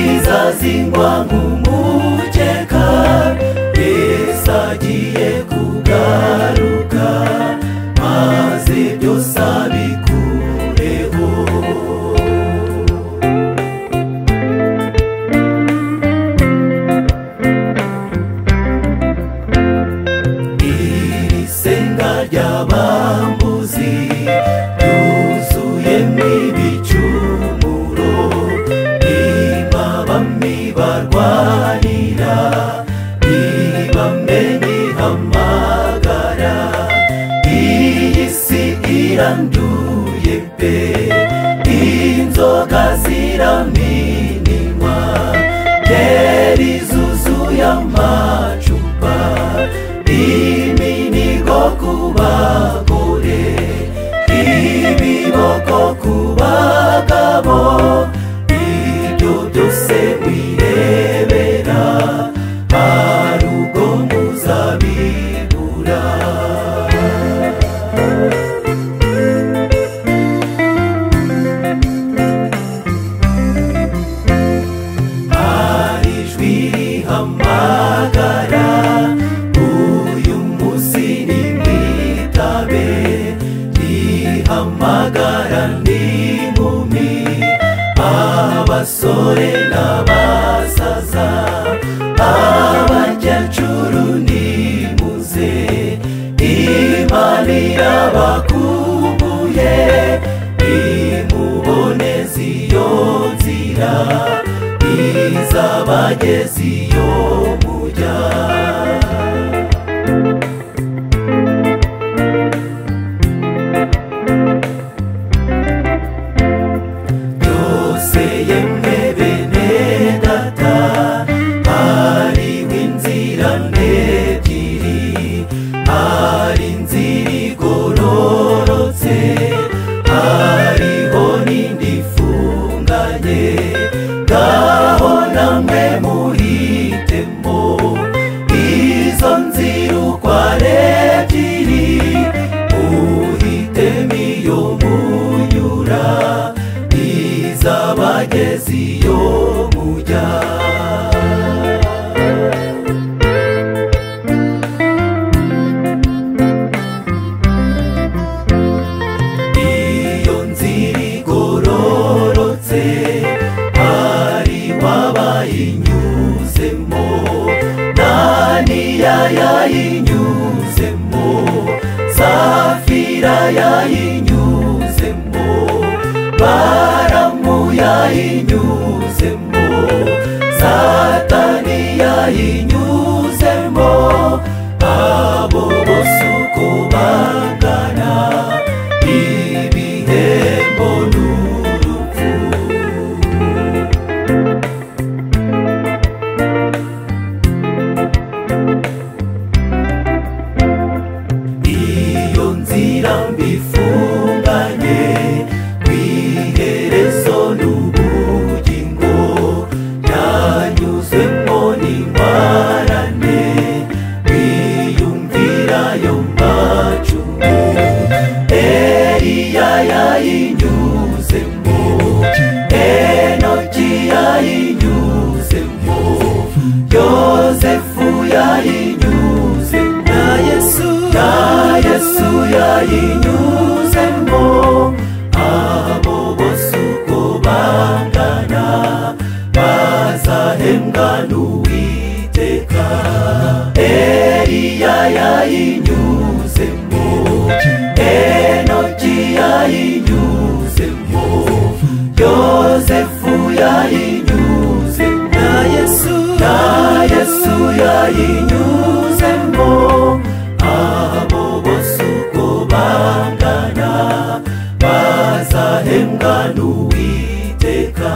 mwokozi wangu mukeka yesu agiye kugaruka maze byose abikureho iri senga ry'abambuzi ryuzuyemo ibicumuro imabami barwanira ibamenye hamagara iyi si iranduye pe inzoga ziraminwa ngeri zuzuye amacupa iminigo ku bagore ibiboko ku bagabo ibyo byose mwirebera harugo muzabibura hari ijwi rihamagara uyu munsi nimwitabe rihamagara n'inkumi abasore n'abasaza abakecuru nimuze imana irabakumbuye nimubone ziyo nzira izabageza iyo mujya byose yemwe bene data hariho inzira n'ebyiri hari inzira igororotse hariho n'indi ifunganye ngaho namwe muhitemo izo nzira uko ari ebyiri muhitemo iyo munyura izabageza iyo mujya iyo nzira igororotse hari wabayinyuzemo daniya yayinyuzemo safira yayinyuzemo baramu yayinyuzemo satani yayinyuzemo abo bose uko bangana ibihembo n'urupfu iyo nzira mbifunganye rw'iherezo n'ubugingo yanyuzwemo n'ingwarane biyumvira yo macumu eriya yayinyuzemo enoki yayinyuzemo yozefu yayinyuzemo na yesu na yesu yayinyuzemo abo bose uko bangana bazahembwa n'uwiteka eriya yayinyuzemo enoki yayinyuzemo yozefu yayinyuzemo na yesu na yesu yayinyuzemo abo bose uko bangana bazahembwa n'uwiteka